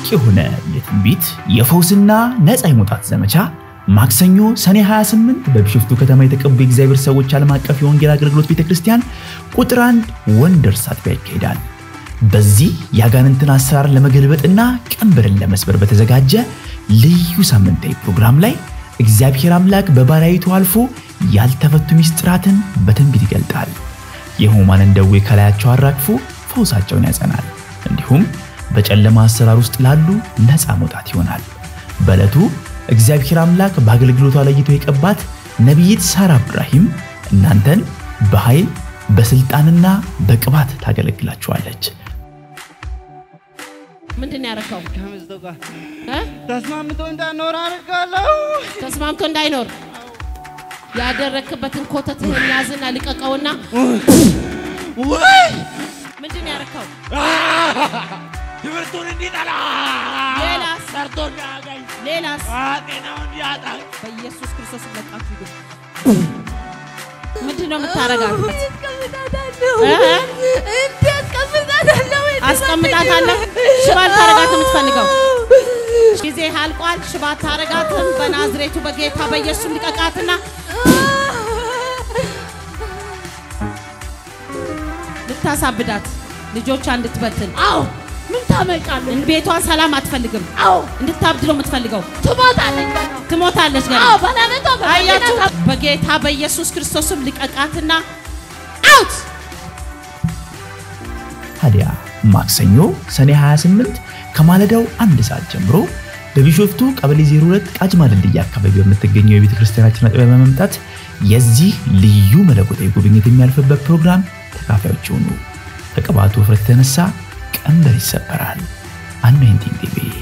የሆነ የትንቢት የፈውስና ነፃ የመውጣት ዘመቻ ማክሰኞ ሰኔ 28 በቢሾፍቱ ከተማ የተቀቡ የእግዚአብሔር ሰዎች ዓለም አቀፍ የወንጌል አገልግሎት ቤተክርስቲያን ቁጥር አንድ ወንደርስ አጥቢያ ይካሄዳል። በዚህ የአጋንንትን አሰራር ለመገልበጥና ቀንበርን ለመስበር በተዘጋጀ ልዩ ሳምንታዊ ፕሮግራም ላይ እግዚአብሔር አምላክ በባሪያይቱ አልፎ ያልተፈቱ ሚስጥራትን በትንቢት ይገልጣል። የሕሙማንን ደዌ ከላያቸው አራግፎ ፈውሳቸውን ያጸናል። እንዲሁም በጨለማ አሰራር ውስጥ ላሉ ነፃ መውጣት ይሆናል። በዕለቱ እግዚአብሔር አምላክ በአገልግሎቷ ለይቶ የቀባት ነቢይት ሳራ እብራሂም እናንተን በኃይል በስልጣንና በቅባት ታገለግላችኋለች። ምንድን ነው ያደረከው? ከሚስቱ ጋር እ? ተስማምቶ እንዳኖር አድርጋለሁ። ተስማምቶ እንዳይኖር ያደረክበትን ኮተትህን ያዝና ልቀቀውና ወይ ምንድን ነው ያደረከው? ትምህርቱን እንዲጠላ ሌላስ? ሰርቶ እንዲያገኝ ሌላስ? ጤናውን እንዲያጣ በኢየሱስ ክርስቶስ ለቃችሁ ሂዱ። ምንድን ነው የምታረጋት? አስቀምጣታለህ። ሽባ ልታረጋት የምትፈልገው ጊዜ አልቋል። ሽባ ታረጋትም። በናዝሬቱ በጌታ በኢየሱስ ልቀቃትና ልታሳብዳት ልጆቿ እንድትበትን አዎ ምን ታመጫለሽ? ቤቷን ሰላም አትፈልግም። አዎ እንድታብድ ነው የምትፈልገው። ትሞታለች ገና። ትሞታለች ገና። አዎ ባለቤቷ አያችሁ፣ በመኪና በጌታ በኢየሱስ ክርስቶስም ልቀቃትና አውት ታዲያ ማክሰኞ ሰኔ 28 ከማለዳው አንድ ሰዓት ጀምሮ በቢሾፍቱ ቀበሌ 02 ቃጅማ ድልድይ አካባቢ በምትገኘው የቤተ ክርስቲያናችን አጥቢያ በመምጣት የዚህ ልዩ መለኮታዊ ጉብኝት የሚያልፍበት ፕሮግራም ተካፋዮች ይሁኑ። ከቅባቱ ውፍረት የተነሳ ቀንበር ይሰበራል። አኖይንቲንግ ቲቪ